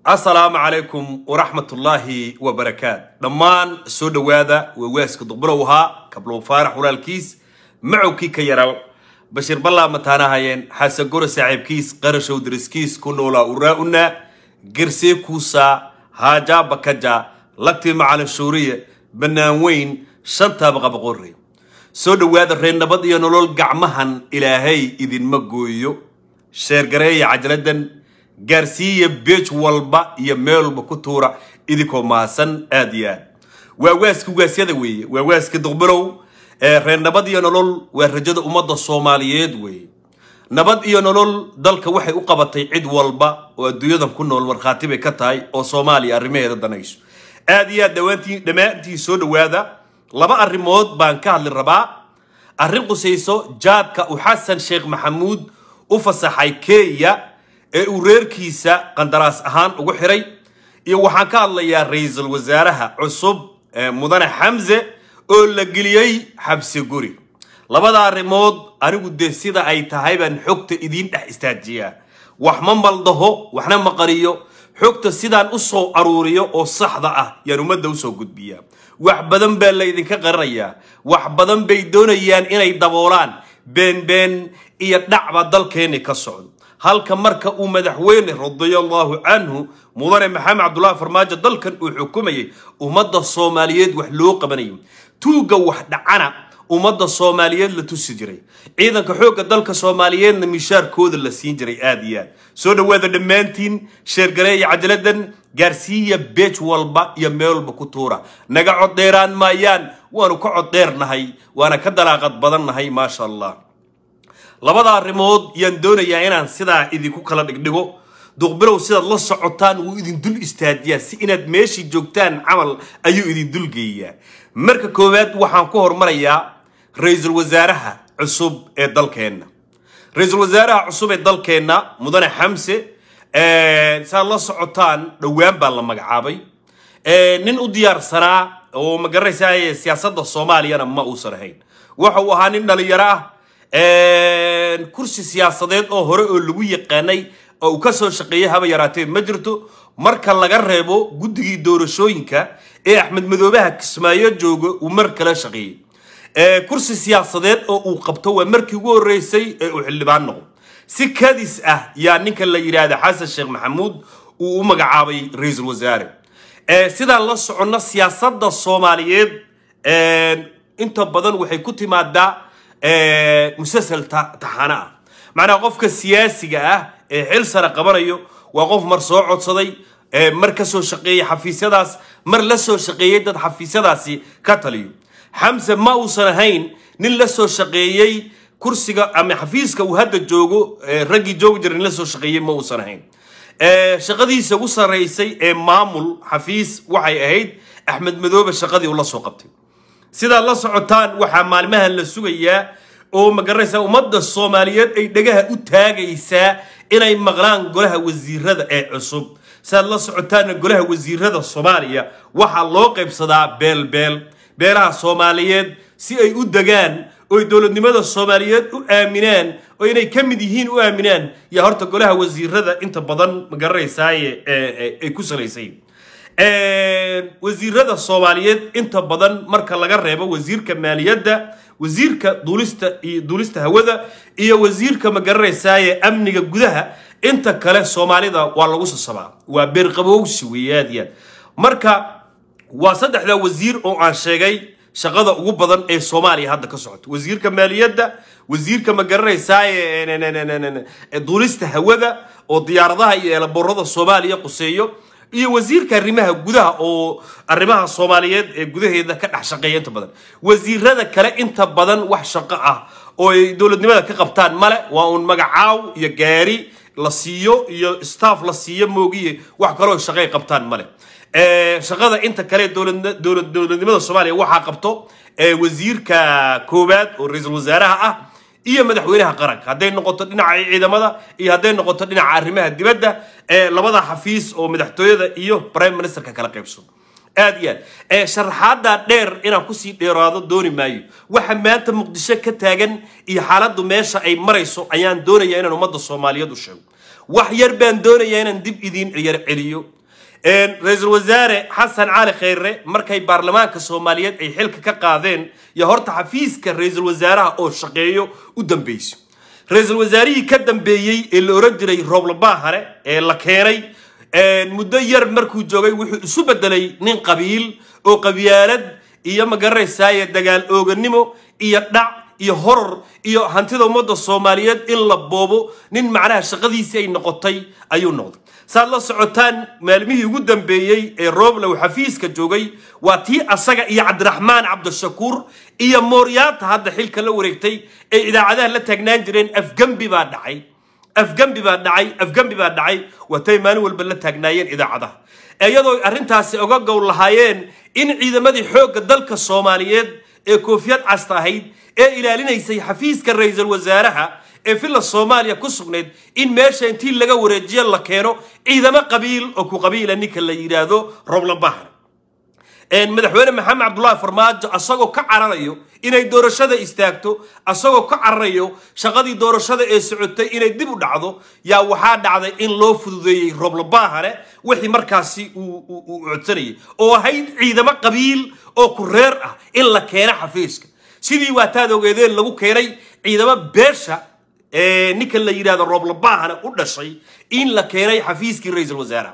asalaamu calaykum waraxmatullaahi wabarakaat dhammaan soo dhowaada waawaaska duqbulow ahaa kablow faarax walaalkiis macowkii ka yaral bashiir ballaa mataanahayeen xasagoro saaxiibkiis qarashow dariskiis ku noolaa uraa-una gersee kuusaa haajaa bakaja lagtii macalin shuuriye bannaan weyn shantaaba qabaqorre soo dhowaada reer nabad iyo nolol gacmahan ilaahay idinma gooyo sheergareeya cajaladan gaarsiiya beej walba iyo meel walba ku tuura idinkoo mahadsan aada iyo aad waa waaska waasyada weeye waa waaska duqbilow ee reer nabad iyo nolol waa rajada ummadda soomaaliyeed weeye nabad iyo nolol dalka waxay u qabatay cid walba oo adduunyadan ku nool markhaati bay ka tahay oo soomaaliya arrimaheeda danayso aada iyo aad dhawaantii dhammaantii soo dhowaada laba arrimood baan ka hadli rabaa arrin qusayso jaadka uu xasan sheekh maxamuud u fasaxay kenya ee uu reerkiisa qandaraas ahaan ugu xiray iyo waxaan ka hadlayaa ra-iisul wasaaraha cusub mudane xamse oo la geliyey xabsi guri labada arrimood anigu dee sida ay tahay baan xogta idiin dhex istaajiyaa wax ma maldaho waxna ma qariyo xogta sidaan u soo aruuriyo oo saxda ah yaan ummadda usoo gudbiyaa wax badan baa laydinka qarinayaa wax badan bay doonayaan inay daboolaan beenbeen iyo dhacba dalkeenni ka socdo halka marka uu madaxweyne radiallahu canhu mudane maxamed cabdullahi farmaajo dalkan uu xukumayay ummadda soomaaliyeed wax loo qabanayay tuugga wax dhacana ummadda soomaaliyeed la tusi jiray ciidanka xoogga dalka soomaaliyeedna mishaarkooda la siin jiray aada iyo aad soo dhowaada dhammaantiin sheergareeya cajaladan gaarsiiya beej walba iyo meel walba ku tuura naga coddheeraan maayaan waanu ka coddheernahay waana ka dalaaqad badannahay maasha allah labada arrimood yaan doonayaa inaan sidaa idinku kala dhigdhigo duqbilow sidaad la socotaan wuu idin dul istaajiyaa si inaad meeshii joogtaan camal ayuu idin dulgeeyaa marka koowaad waxaan ku hormarayaa ra-iisul wasaaraha cusub ee dalkeenna ra-iisul wasaaraha cusub ee dalkeenna mudane xamse saad la socotaan dhowaan baa la magacaabay nin u diyaarsanaa oo magaranaysaa siyaasadda soomaaliyana ma uusan ahayn waxa uu ahaa nin dhalinyaro ah kursi siyaasadeed oo hore oo lagu yaqaanay oo uu ka soo shaqeeyay haba yaraatee ma jirto marka laga reebo guddigii doorashooyinka ee axmed madoobaha kismaayo jooga uu mar kala shaqeeyey kursi siyaasadeed oo uu qabto waa markii ugu horreysay ee uu xildhibaan noqo si kadis ah yaa ninka la yidhaahda xasan sheekh maxamuud uu u magacaabay ra-iisul wasaare sidaan la soconno siyaasadda soomaaliyeed inta badan waxay ku timaadaa musasal taxano ah macnaha qofka siyaasiga ah ee xil sare qabanayo waa qof mar soo codsaday mar ka soo shaqeeyey xafiisyadaas mar la soo shaqeeyey dad xafiisyadaasi ka taliyo xamse ma uusan ahayn nin la soo shaqeeyey kursiga ama xafiiska uu hadda joogo raggii joogi jira nin la soo shaqeeyey ma uusan ahayn shaqadiisa ugu sarreysay ee maamul xafiis waxay ahayd axmed madoobe shaqadii uu la soo qabtay sidaad la socotaan waxaa maalmahan la sugayaa oo magaranaysaa ummadda soomaaliyeed ay dhegaha u taagaysaa inay maqlaan golaha wasiirada ee cusub sidaad la socotaanna golaha wasiirada soomaaliya waxaa loo qaybsadaa beelbeel beelaha soomaaliyeed si ay u degaan oy dowladnimada soomaaliyeed u aaminaan oo inay ka mid yihiin u aaminaan yaa horta golaha wasiirada inta badan magaranaysaay ay ku salaysay wasiirada soomaaliyeed inta badan marka laga reebo wasiirka maaliyadda wasiirka duulista iyo duulista hawada iyo wasiirka magaranaysaye amniga gudaha inta kale soomaalida waa lagu sasabaa waa beerqabowsi weeye aad iyo aad marka waa saddexda wasiir oo aan sheegay shaqada ugu badan ee soomaaliya hadda ka socoto wasiirka maaliyadda wasiirka magaranaysaye duulista hawada oo diyaaradaha iyo eelaboorada soomaaliya quseeyo iyo wasiirka arrimaha gudaha oo arrimaha soomaaliyeed ee gudaheeda ka dhex shaqeeya inta badan wasiirada kale inta badan wax shaqo ah oo ay dowladnimada ka qabtaan male waa uun magacaaw iyo gaari la siiyo iyo staff la siiyo moogiye wax kaloo shaqay qabtaan male shaqada inta kale dowladnimada soomaaliya waxaa qabto wasiirka koowaad oo ra-iisul wasaaraha ah iyo madaxweynaha qaranka hadday noqoto dhinaca ciidamada iyo hadday noqoto dhinaca arrimaha dibadda ee labada xafiis oo madaxtooyada iyo prime ministerka kala qaybso aad iyo aad sharaxaada dheer inaan kusii dheeraado dooni maayo waxa maanta muqdisho ka taagan iyo xaaladdu meesha ay marayso ayaan doonayaa inaan ummadda soomaaliyeed u sheego wax yar baan doonayaa inaan dib idiin yar celiyo ra-iisul wasaare xasan cali khayre markay baarlamaanka soomaaliyeed ay xilka ka qaadeen iyo horta xafiiska ra-iisul wasaaraha oo shaqeeyo u dambeyso ra-iisul wasaarihii ka dambeeyey ee la oran jiray rooblabahare ee la keenay muddo yar markuu joogay wuxuu isu bedelay nin qabiil oo qabyaalad iyo magaranaysaaya dagaal ooganimo iyo dhac iyo horor iyo hantida ummadda soomaaliyeed in la boobo nin macnaha shaqadiisii ay noqotay ayuu noqday saad la socotaan maalmihii ugu dambeeyey ee rooblow xafiiska joogay waa tii asaga iyo cabdiraxmaan cabdishakuur iyo mooryaanta hadda xilka la wareegtay ee idaacadaha la taagnaan jireen afgembi baa dhacay afgembi baa dhacay afgembi baa dhacay watay maalin walba la taagnaayeen idaacadaha iyadoo arrintaasi oga gowl lahaayeen in ciidamadii xoogga dalka soomaaliyeed ee koofiyad casta ahayd ee ilaalinaysay xafiiska ra-iisul wasaaraha ee villa soomaaliya ku sugnayd in meesha intii laga wareejiyo la keeno ciidamo qabiil oo ku qabiila ninka la yidhaahdo roblabahar madaxweyne maxamed cabdullaahi farmaajo asagoo ka cararayo inay doorashada istaagto asagoo ka cararayo shaqadii doorashada ee socotay inay dib u dhacdo yaa waxaa dhacday in loo fududeeyey roblabahare wixii markaasi uu codsanayay oo ahayd ciidamo qabiil oo ku reer ah in la keeno xafiiska sidii waataad ogeedeen lagu keenay ciidamo beesha ninka la yidhahdo rooblabahane u dhashay in la keenay xafiiskii ra-iisul wasaaraha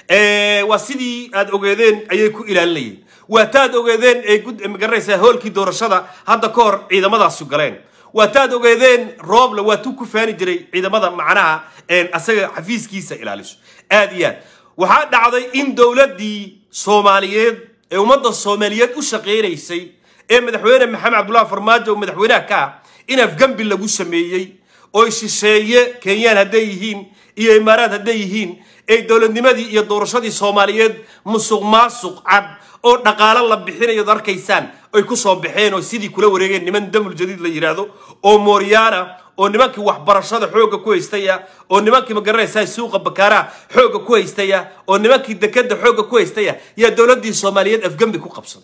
waa sidii aad ogeedeen ayay ku ilaalinayeen waataad ogeedeen ee magaranaysaa hoolkii doorashada hadda ka hor ciidamadaasi galeen waataad ogeedeen rooble waatuu ku faani jiray ciidamada macnaha asaga xafiiskiisa ilaaliso aad iyo aad waxaa dhacday in dowladdii soomaaliyeed ee ummadda soomaaliyeed u shaqaynaysay ee madaxweyne maxamed cabdullahi farmaajo madaxweynaha ka ah in afgembi lagu sameeyey oo shisheeye kenyaan hadday yihiin iyo imaaraad hadday yihiin ay dowladnimadii iyo doorashadii soomaaliyeed musuq maasuq cad oo dhaqaalo la bixinayood arkaysaan ay ku soo baxeen oo sidii kula wareegeen niman damul jadiid la yidhaahdo oo mooryaana oo nimankii waxbarashada xoogga ku haystaya oo nimankii magaranaysaa suuqa bakaaraha xoogga ku haystaya oo nimankii dekada xoogga ku haystaya yaa dowladdii soomaaliyeed afgembi ku qabsaday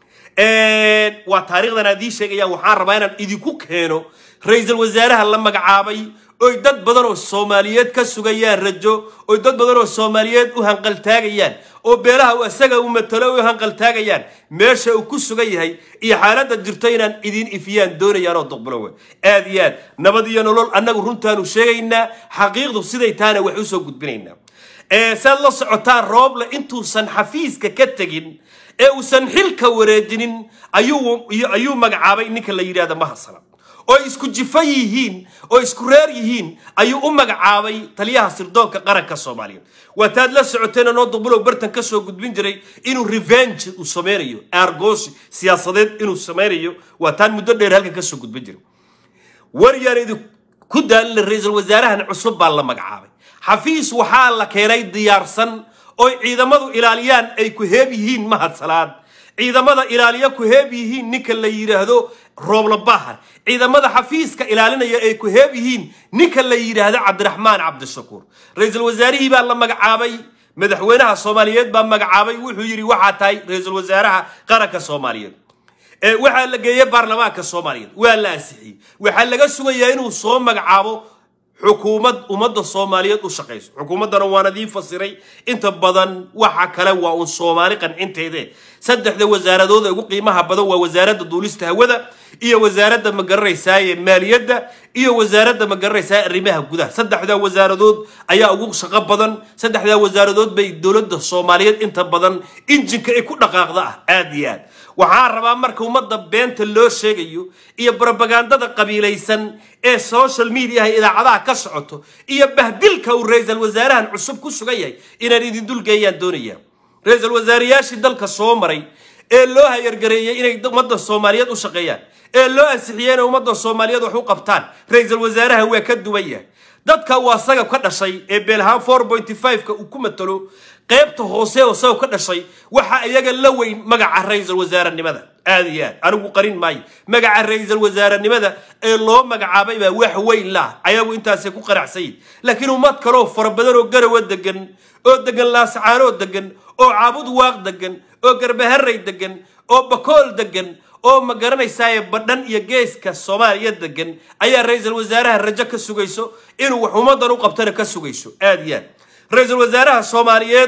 waa taariikhdan aad ii sheegayaan waxaan rabaa inaan idinku keeno ra-iisul wasaaraha la magacaabay oy dad badan oo soomaaliyeed ka sugayaan rajo oy dad badan oo soomaaliyeed u hanqaltaagayaan oo beelaha uu isaga u matalo u hanqaltaagayaan meesha uu ku sugan yahay iyo xaaladda jirto inaan idiin ifiyaan doonayaan oo duqbulowe aad iyo aad nabad iyo nolol annagu runtaanu sheegaynaa xaqiiqdu siday taana wax usoo gudbinaynaa saad la socotaan rooble intuusan xafiiska ka tegin ee uusan xilka wareejinin ayuu magacaabay ninka la yidhahda mahasala oo isku jifo yihiin oo isku reer yihiin ayuu u magacaabay taliyaha sirdoonka qaranka soomaaliyeed waataad la socoteen noo duqbulow bartan ka soo gudbin jiray inuu revenge uu sameynayo aargoosi siyaasadeed inuu sameynayo waataan muddo dheer halkan kasoo gudbin jiray waryaan idinku daalina ra-iisul wasaarahan cusub baa la magacaabay xafiis waxaa la keenay diyaarsan oo ciidamadu ilaaliyaan ay ku heeb yihiin mahadsalaad ciidamada ilaaliya ku heeb yihiin ninka la yidhaahdo rooblabahar ciidamada xafiiska ilaalinaya ay ku heeb yihiin ninka la yidhaahdo cabdiraxmaan cabdishakuur ra-iisul wasaarihii baa la magacaabay madaxweynaha soomaaliyeed baa magacaabay wuxuu yidhi waxaa tahay ra-iisul wasaaraha qaranka soomaaliyeed waxaa la geeyey baarlamaanka soomaaliyeed waa la ansixiyey waxaa laga sugayaa inuu soo magacaabo xukuumad ummadda soomaaliyeed u shaqayso xukuumaddana waan idiin fasiray inta badan waxa kale waa uun soomaali qancinteede saddexda wasaaradood ee ugu qiimaha badan waa wasaaradda duulista hawada iyo wasaaradda magaranaysaayee maaliyadda iyo wasaaradda magaranaysaa arrimaha gudaha saddexdaa wasaaradood ayaa ugu shaqo badan saddexdaa wasaaradood bay dowladda soomaaliyeed inta badan injinka ay ku dhaqaaqda ah aada iyo aad waxaa rabaa marka ummadda beenta loo sheegayo iyo brobagandada qabiilaysan ee social mediaha idaacadaha ka socoto iyo bahdilka uu ra-iisul wasaarahan cusub ku sugan yahay inaan idin dulgeeyaan doonaya ra-iisul wasaarayaashii dalka soo maray ee loo hayargareeyey inay ummadda soomaaliyeed u shaqeeyaan ee loo ansixiyey inay ummadda soomaaliyeed wax u qabtaan ra-iisul wasaarahan waa ka duwan yahay dadka uu asaga ka dhashay ee beelahaan four pointy five-ka uu ku matalo qaybta hoose oo isagoo ka dhashay waxa iyaga la weyn magaca ra-iisul wasaarenimada aada iyo aad anigu qarin maayo magaca ra-iisul wasaarenimada ee loo magacaabay baa wax weyn lah ayagu intaasay ku qanacsayin laakiin ummad kaleoo fara badan oo garawa degan oo degan laasacaanoo degan oo caabud waaq degan oo garbaharay degan oo bakool degan oo ma garanaysaaye badhan iyo geeska soomaaliya degan ayaa ra-iisul wasaaraha rajo ka sugayso inuu wax ummaddan u qabtana ka sugayso aada iyo aad ra-iisul wasaaraha soomaaliyeed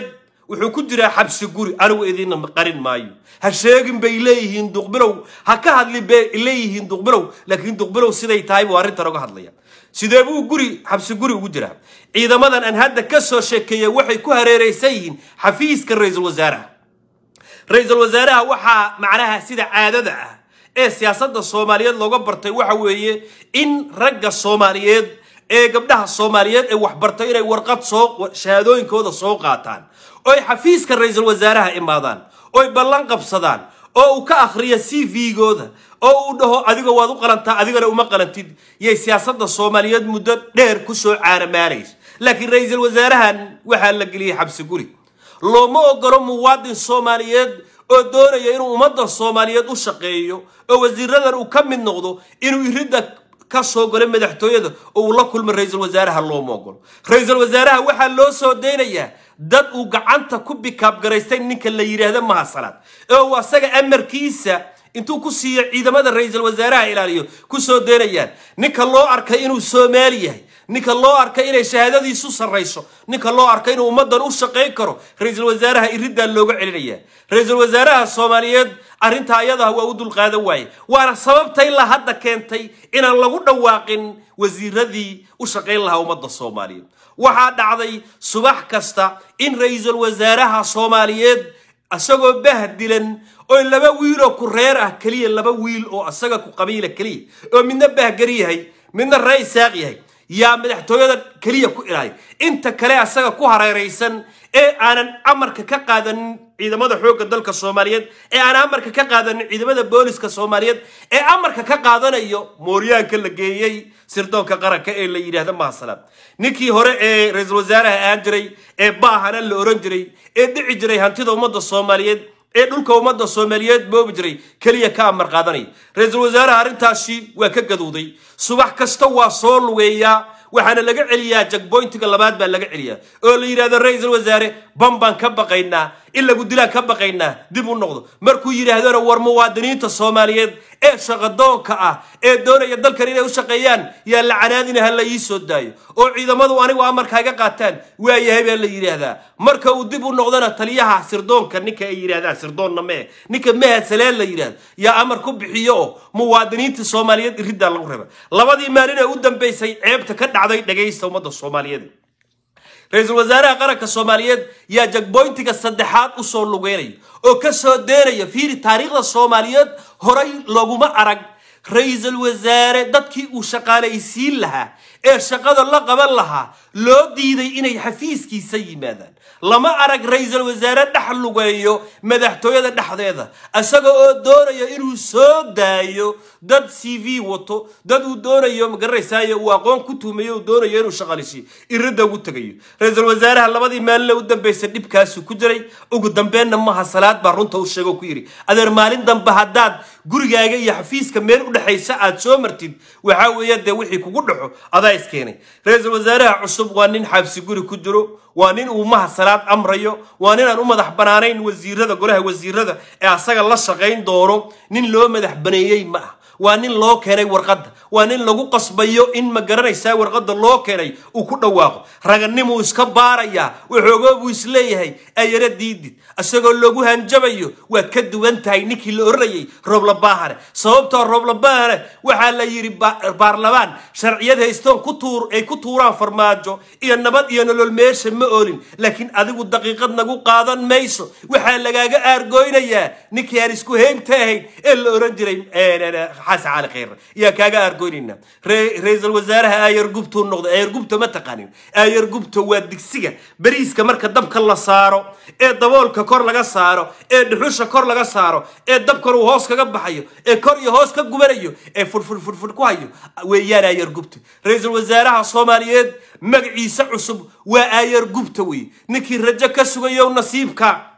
wuxuu ku jiraa xabsi guri anigu idinna qarin maayo ha sheegin bay leeyihiin duqbilow ha ka hadlin bay leeyihiin duqbilow laakiin duqbilow siday tahay buu arrintan uga hadlaya sidee buu guri xabsi guri ugu jiraa ciidamadan aan hadda ka soo sheekeeya waxay ku hareeraysan yihiin xafiiska ra-iisul wasaaraha ra-iisul wasaaraha waxaa macnaha sida caadada ah ee siyaasadda soomaaliyeed looga bartay waxa weeye in ragga soomaaliyeed ee gabdhaha soomaaliyeed ee waxbartay inay warqad soo shahaadooyinkooda soo qaataan oy xafiiska ra-iisul wasaaraha imaadaan oy ballan qabsadaan oo uu ka akhriyo c v-gooda oo uu dhaho adiga waad u qalantaa adigana uma qalantid yay siyaasadda soomaaliyeed muddo dheer kusoo caanamaanaysa laakiin ra-iisul wasaarahan waxaa la geliyey xabsi guri looma ogolo muwaadin soomaaliyeed oo doonaya inuu ummadda soomaaliyeed u shaqeeyo oo wasiiradan uu ka mid noqdo inuu iridda ka soo galo madaxtooyada oo uu la kulmo ra-iisul wasaaraha looma ogolo ra-iisul wasaaraha waxaa loo soo daynayaa dad uu gacanta ku bikaabgaraystay ninka la yidhaahdo mahasalaad ee uu asaga amarkiisa intuu ku siiyo ciidamada ra-iisul wasaaraha ilaaliyo ku soo daynayaan ninka loo arkay inuu soomaali yahay ninka loo arkay inay shahaadadiisu sarrayso ninka loo arkay inuu ummaddan u shaqayn karo ra-iisul wasaaraha iriddaa looga celinaya ra-iisul wasaaraha soomaaliyeed arrintaa ayadaha waa u dulqaadan waaye waana sababta ilaa hadda keentay inaan lagu dhawaaqin wasiiradii u shaqayn lahaa ummadda soomaaliyeed waxaa dhacday subax kasta in ra-iisul wasaaraha soomaaliyeed isagoo bahdilan oo laba wiiloo ku reer ah keliya laba wiil oo isaga ku qabiila keliya oo midna bahgari yahay midna ree isaaq yahay yaa madaxtooyada keliya ku ilahay inta kale asaga ku hareeraysan ee aanan amarka ka qaadanin ciidamada xoogga dalka soomaaliyeed ee aan amarka ka qaadanin ciidamada booliska soomaaliyeed ee amarka ka qaadanayo mooryaanka la geeyey sirdoonka qaranka ee la yidhaahdo mahasalaad ninkii hore ee ra-iisul wasaaraha ahaan jiray ee baahana la oran jiray ee dhici jiray hantida ummadda soomaaliyeed ee dhulka ummadda soomaaliyeed boobi jiray keliya ka amar qaadanaya ra-iisul wasaaraha arrintaasi waa ka gaduuday subax kasta waa soo lugeeyaa waxaana laga celiyaa jagboyntiga labaad baa laga celiyaa oo la yidhahdo ra-iisul wasaare ban baan ka baqaynaa in lagu dilaan ka baqaynaa dib u noqdo markuu yidhaahdona war muwaadiniinta soomaaliyeed ee shaqadoonka ah ee doonaya dalkan inay u shaqeeyaan yaa la canaadina ha la ii soo daayo oo ciidamadu anigu amarkaaga qaataan waa yahay baa la yidhaahdaa marka uu dib u noqdona taliyaha sirdoonka ninka ay yidhahdaan sirdoonna mee ninka mahadsaleen la yidhahdo yaa amar ku bixiyo oo muwaadiniinta soomaaliyeed iriddaa lagu raba labadii maalin ee u dambaysay ceebta ka dhacday dhagaysta ummadda soomaaliyeed ra-iisul wasaaraha qaranka soomaaliyeed yaa jagboyntiga saddexaad usoo lugeynaya oo ka soo deenaya fiiri taariikhda soomaaliyeed horay looguma arag ra-iisul wasaare dadkii uu shaqaalaysiin lahaa ee shaqada la qaban lahaa loo diiday inay xafiiskiisa yimaadaan lama arag ra-iisul wasaare dhex lugeeyo madaxtooyada dhexdeeda isaga oo doonaya inuu soo daayo dad c v wato dad uu doonayo magaranaysayo uu aqoon ku tuumayo uu doonayo inuu shaqaalisiyo iridda ugu tegayo ra-iisul wasaaraha labadii maalinle u dambaysa dhibkaasu ku jiray ugu dambeenna maha salaad baa runta u sheego ku yidhi adeer maalin dambe haddaad gurigaaga iyo xafiiska meel u dhexaysa aad soo martid waxaa weeye dee wixii kugu dhaxo adaa iskeenay ra-iisul wasaaraha cusub waa nin xabsi guri ku jiro waa nin uu maha salaad amrayo waa nin aan u madax banaanayn wasiirada golaha wasiirada ee asaga la shaqayn doono nin loo madax baneeyey ma ah waa nin loo keenay warqadda waa nin lagu qasbayo in ma garanaysaa warqadda loo keenay uu ku dhawaaqo raganimuu iska baarayaa waxoogoo buu isleeyahay ayara diidid isagoo loogu hanjabayo waad ka duwan tahay ninkii la oranayay rooblabaahane sababtoo rooblabaahane waxaa la yidhi baarlamaan sharciyad haystoon ku tuur ay ku tuuraan farmaajo iyo nabad iyo nolol meesha ma oolin laakiin adigu daqiiqad nagu qaadan mayso waxaa lagaaga aargoynayaa ninkii aan isku heybta ahayn ee la oran jiray xasan cali khayr yaa kaaga aargoynayna ra-iisul wasaaraha aayar gubtuu noqday aayar gubta ma taqaanin aayar gubta waa digsiga bariiska marka dabka la saaro ee daboolka kor laga saaro ee dhuxusha kor laga saaro ee dabkan uu hoos kaga baxayo ee kor iyo hoos ka gubanayo ee furfur furfur ku hayo weeyaan aayar gubta ra-iisul wasaaraha soomaaliyeed magaciisa cusub waa aayar gubta wey ninkii rajo ka sugayo nasiibka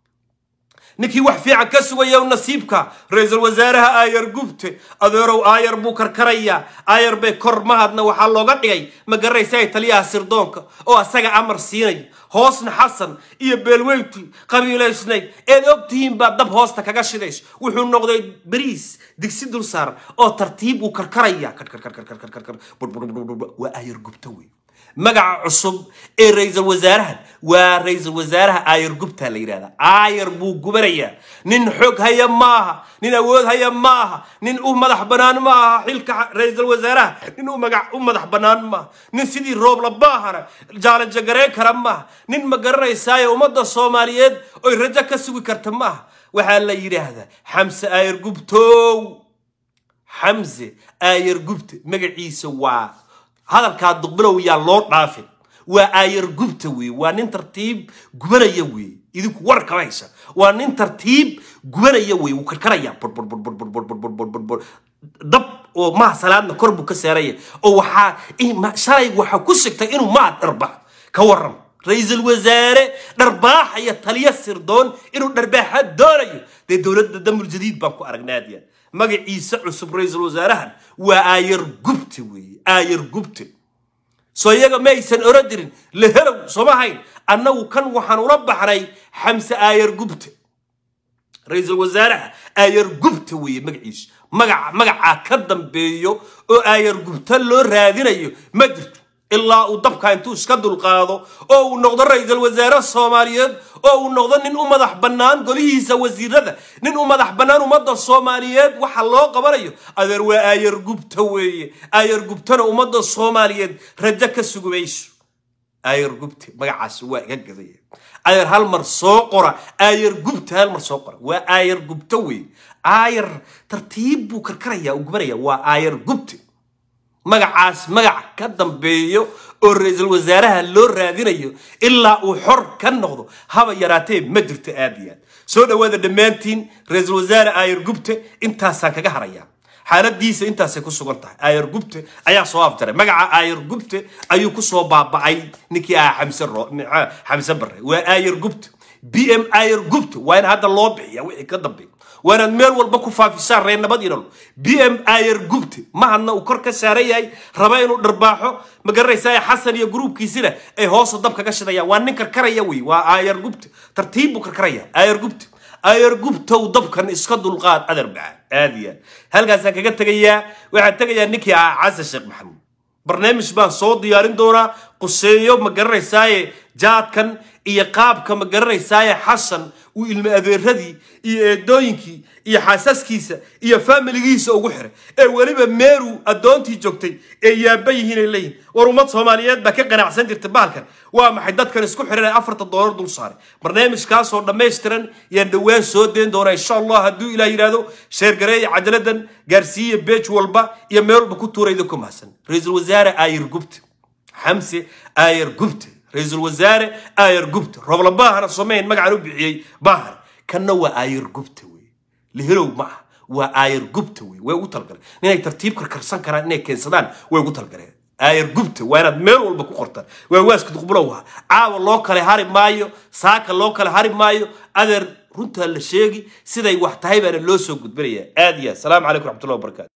ninkii wax fiican ka sugayow nasiibka ra-iisul wasaaraha aayar gubte adeerow aayar buu karkarayaa aayar bay kor mahadna waxaa looga dhigay ma garanaysaa taliyaha sirdoonka oo asaga amar siinaya hoosna xasan iyo beelweyntii qabiilaysnayd eed ogtihiin baa dab hoosta kaga shidayso wuxuu noqday bariis digsi dul saaran oo tartiib uu karkaraya waa aayar gubta wey magaca cusub ee ra-iisul wasaarahan waa ra-iisul wasaaraha aayar gubtaa la yidhahdaa aayar buu gubanayaa nin xoog haya maaha nin awood haya maaha nin u madax bannaan ma aha xilka ra-iisul wasaaraha nin u magac u madax bannaan maaha nin sidii roobla baahana jaalajagareyn kara maaha nin ma garanaysaayo ummadda soomaaliyeed oy rajo ka sugi karta maaha waxaa la yidhaahdaa xamse aayar gubtow xamse aayar gubta magaciisa waa hadalkaa duqbilow yaa loo dhaafin waa aayar gubta weeye waa nin tartiib gubanaya weeye idinku war kama haysa waa nin tartiib gubanaya weeye wuu karkaraya burburburburburburburburburbur dab oo maha salaadna kor buu ka saaraya oo waxaa shalay waxaa ku sigtay inuu maha dharbax ka waran ra-iisul wasaare dharbaaxaya taliya sirdoon inuu dharbaaxa doonayo dee dowladda damul jadiid baan ku aragnaadiya magaciisa cusub ra-iisul wasaarahan waa aayar gubte weeye aayar gubte soo iyaga ma aysan oran jirin lehelow sooma hayn annagu kan waxaan ula baxnay xamse aayar gubte ra-iisul wasaaraha aayar gubta weeye magaciisa magaca magacaa ka dambeeyo oo aayar gubta loo raadinayo ma jirto ilaa uu dabka intuu iska dulqaado oo uu noqdo ra-iisul wasaare soomaaliyeed oo uu noqdo nin u madax bannaan golihiisa wasiirada nin u madax bannaan ummadda soomaaliyeed waxa loo qabanayo adeer waa aayar gubta weeye aayar gubtana ummadda soomaaliyeed rajo ka sugi mayso aayar gubte magacaasi waa iga gadaya aayar hal mar soo qora aayar gubta hal mar soo qora waa aayar gubta weeye aayar tartiib buu karkaraya uu gubanaya waa aayar gubte magacaas magac ka dambeeyo oo ra-iisul wasaaraha loo raadinayo ilaa uu xor ka noqdo haba yaraatee ma jirto aad iyo aad soo dhawaada dhammaantiin ra-iisul wasaare aayar gubte intaasaan kaga harayaa xaaladiisa intaasay ku sugan tahay aayar gubte ayaa soo afjaray magaca aayar gubte ayuu kusoo baaba'ay ninkii ahaa xamse xamse barre waa aayar gubte b m aayar gubte waa in hadda loo bixiya wixii ka dambeeya waa inaad meel walba ku faafisaan reer nabad inol b m aayar gubte mahadna uu kor ka saaran yahay raba inuu dharbaaxo ma garanaysaa xasan iyo gruubkiisina ay hoosa dab kaga shidayaan waa nin karkaraya wey waa aayar gubte tartiib buu karkaraya aayar gubte aayar gubtow dabkan iska dulqaad adar bacaa aad iyo aad halkaasaan kaga tegayaa waxaan tegayaa ninkii ahaa xasan sheekh maxamuud barnaamij baan soo diyaarin doonaa quseeyo ma garanaysaaye jaadkan iyo qaabka ma garanaysaaye xasan uu ilmo adeeradii iyo eedooyinkii iyo xaasaskiisa iyo faamiligiisa ugu xiray ee weliba meeru addoontii joogtay ee yaaba yihiin ay leeyihin war ummad soomaaliyeed baa ka qanacsan jirta bahalkan waa maxay dadkan isku xiran ee afarta doolar dul saaray barnaamijkaasoo dhammaystiran yaan dhowaan soo deen doonaa insha allah hadduu ilaah yidhaahdo sheergareeya cadaladan gaarsiiya beej walba iyo meel walba ku tuurayda ku mahadsan ra-iisul wasaare aayar gubte xamse aayar gubte ra-iisul wasaare aayar gubte roobla baahana somayn magacan u bixiyey baahan kanna waa aayar gubte wey lehelow ma ah waa aayar gubte wey way ugu talgaleen inay tartiib karkarsan karaan inay keensadaan way ugu talgaleen aayar gubte waa inaad meel walba ku qortaan waa waaska duqbulow ah caawa loo kale hari maayo saaka loo kale hari maayo adeer runtaa la sheegi siday wax tahay baana loo soo gudbinayaa aad iyo aad salaamu calaykum raxmatullahi wabarakatu